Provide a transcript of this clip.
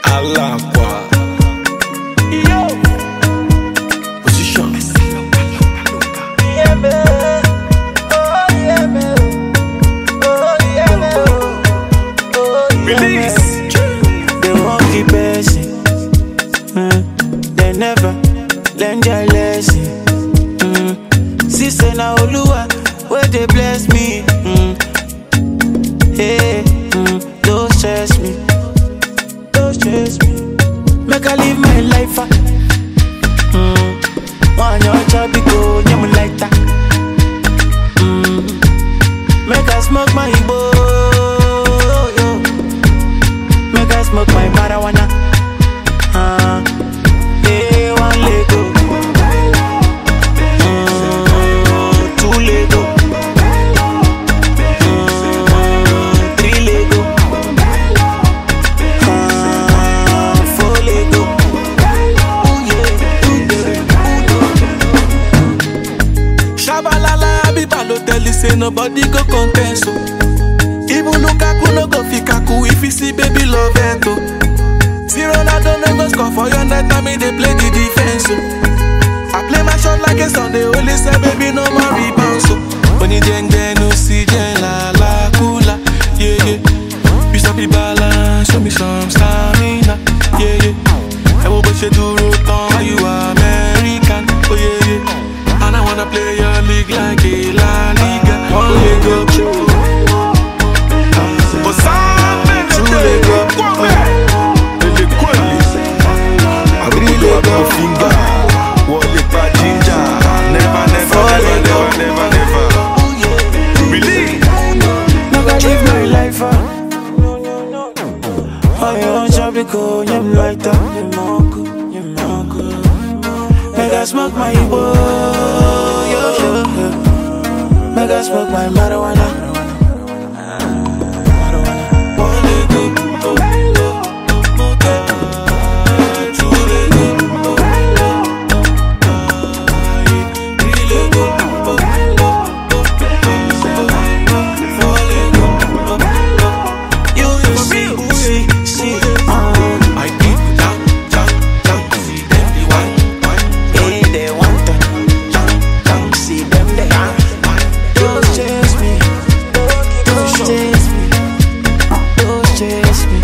Alakwa. Yo. Position. Release. They won't keep passing. Mm. They never learn their lesson. Mm. Sister na Oluwa, where they bless me. Mm. Hey, mm. don't stress me. Don't stress me. Make I live my life. ah. Mm. One your job, go, nyam like that. Mm. Make I smoke my Igbo. Yo. Make I smoke my marijuana. Uh, eh, one Lego. Mm, two Lego. Mm, three Lego. Uh, four Lego. Ooh, yeah, ooh, yeah. Shabalala, Abiba no tell you say nobody go contest. So. Even Lukaku no go fit kaku if you see baby love it. Oh. See Ronaldo no go score for your net, I mean they play the defense. Oh. I play my shot like a Sunday, only say baby no more rebound. So when you jeng no see jeng la la kula, yeah yeah. You stop the balance, show me some stamina, yeah yeah. I will push you to road why you American, oh yeah yeah. And I wanna play your league like a La Liga, oh yeah go. Make I live my life. ah. Oh, you want job, you go, nyam like that. Make I smoke my Igbo. Yo, yo, yo. Make I smoke my marijuana. You, you see, see, see, uh, eh, they want to see them there. Don't chase me, don't chase me, don't chase me.